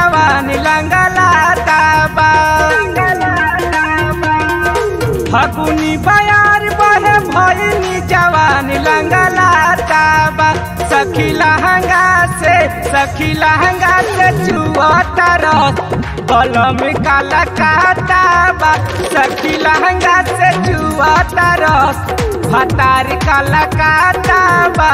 जवानी लंगलाता बा फगुनी बयार बहे भइनी जवानी लंगलाता बा सखी लहंगा से सखी लहंगा से चुआता रस कलम काला काटा बा सखी लहंगा से चुआता रस फतार काला काटा बा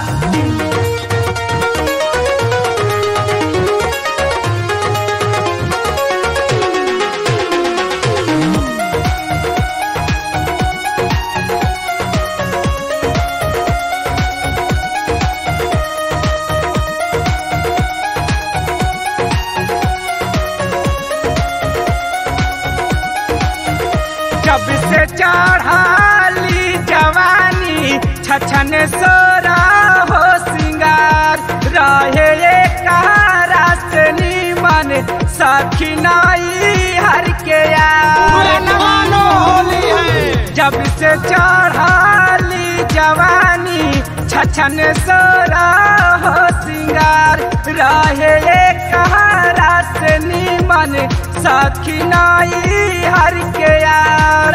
जब से चढ़ाली जवानी छछन सोरा हो सिंगार रहे एक रास्ते नीमन सखी नाई हर के यार होली है जब से चढ़ाली जवानी छछन सोरा हो सिंगार रहे एक रास्ते नीमन सखी नाई हर के यार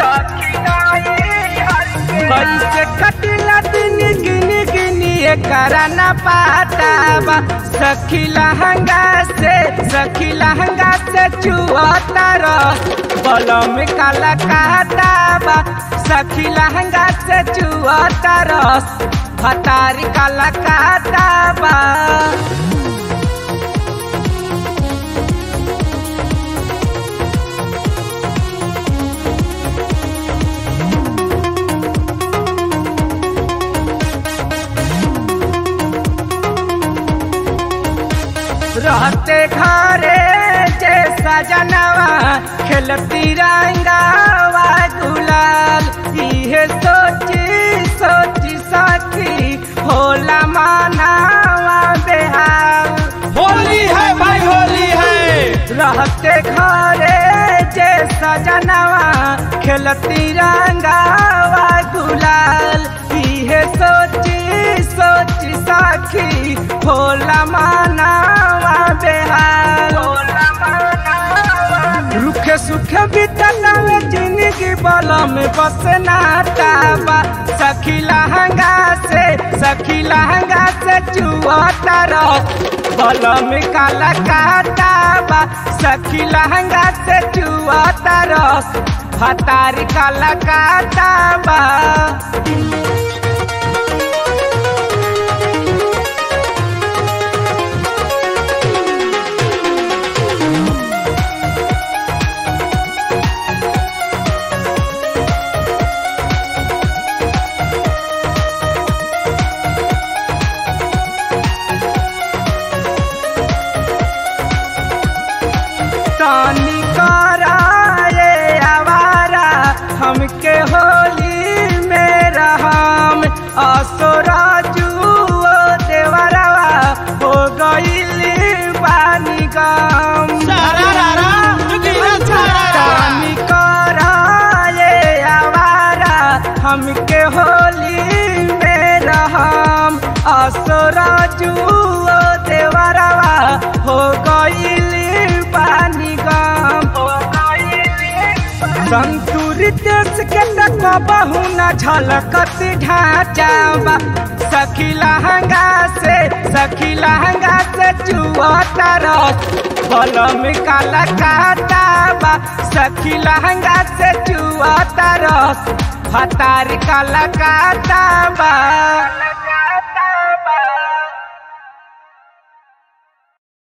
कैसे कटिला दिन गिन गिनी करा न पाता बा सखी लहंगा से सखी लहंगा से चुआता रस बलम काला काटा बा सखी लहंगा से चुआता रस फतारी काला काटा बा रहते घरे जे सजनवा खेलती रंगावा गुलाल इहे सोची सोची सखी होला मानावा बेहाल होली है भाई होली है रहते घरे जे सजनवा खेलती रंगावा गुलाल इहे सोची सोची सखी होला मानावा बेहाल रुखे सुखे बीतला में जिंदगी बलम बस नाता सखी लहंगा से सखी लहंगा से चुआता रस बलम काला काटा बा सखी लहंगा से चुआता रस हतारी काला काटा बा तानी कराए आवारा हमके होली में रहम असोरा जुओ देवरवा हो गईली बानी गम सारा रारा जुगीरा सारा तानी कराए आवारा हमके होली में रहम असोरा जुओ देवरवा हो गईली बानी गम संतुलित देश के तक बहु न झलकत ढांचा सखी लहंगा से सखी लहंगा से चुआता रस बलम काला काटा बा सखी लहंगा से चुआता रस फतार काला काटा बा